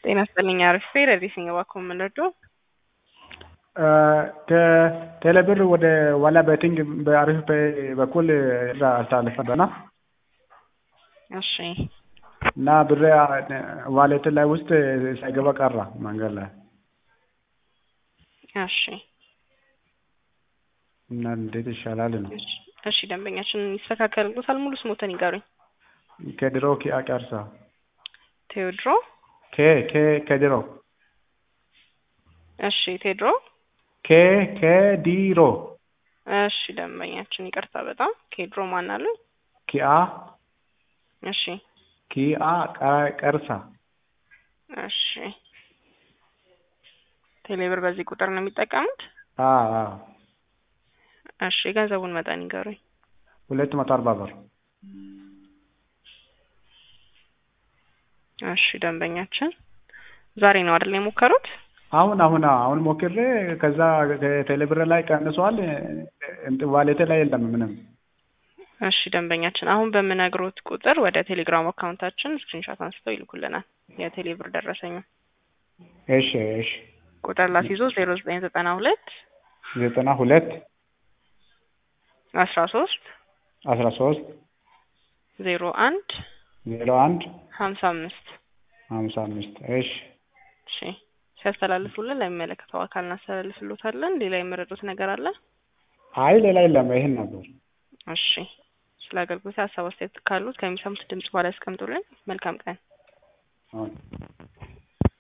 ጤና ይስጥልኝ አርፌ ረዲስ እባክዎ የምንረዳው ከቴሌብር ወደ ዋላ ቤቲንግ በአሪፍ ፔይ በኩል እዛ አስተላልፈና እሺ እና ብሬ ዋሌት ላይ ውስጥ ሳይገባ ቀራ መንገድ ላይ እሺ እና እንዴት ይሻላል ነው? እሺ ደንበኛችን ይስተካከልሎታል። ሙሉ ስሞተን ይጋሩኝ። ከድሮ ኪያ ቀርሳ ቴዎድሮ ኬ ኬ ከድሮ እሺ ቴድሮ ኬ ከዲሮ እሺ ደንበኛችን ይቅርታ በጣም ኬድሮ ማን አሉኝ? ኪአ እሺ ኪአ ቀርሳ እሺ ቴሌብር በዚህ ቁጥር ነው የሚጠቀሙት? አዎ አዎ እሺ የገንዘቡን መጠን ይገሩኝ። ሁለት መቶ አርባ ብር እሺ ደንበኛችን ዛሬ ነው አይደል የሞከሩት? አሁን አሁን አሁን ሞክሬ ከዛ ከቴሌብር ላይ ቀንሷል። እንትን ዋሌቴ ላይ የለም ምንም። እሺ ደንበኛችን አሁን በምነግሮት ቁጥር ወደ ቴሌግራም አካውንታችን ስክሪንሾት አንስተው ይልኩልናል። የቴሌብር ደረሰኙ እሺ እሺ ቁጥር ላስይዞ ዜሮ ዘጠኝ ዘጠና ሁለት ዘጠና ሁለት አስራ ሶስት አስራ ሶስት ዜሮ አንድ ዜሮ አንድ ሀምሳ አምስት ሀምሳ አምስት እሺ እሺ ሲያስተላልፉልን ለሚመለከተው አካል እናስተላልፍሎታለን። ሌላ የመረጡት ነገር አለ? አይ ሌላ የለም፣ ይሄን ነበር። እሺ ስለ አገልግሎት ሀሳብ አስተያየት ካሉት ከሚሰሙት ድምጽ በኋላ ያስቀምጡልን። መልካም ቀን።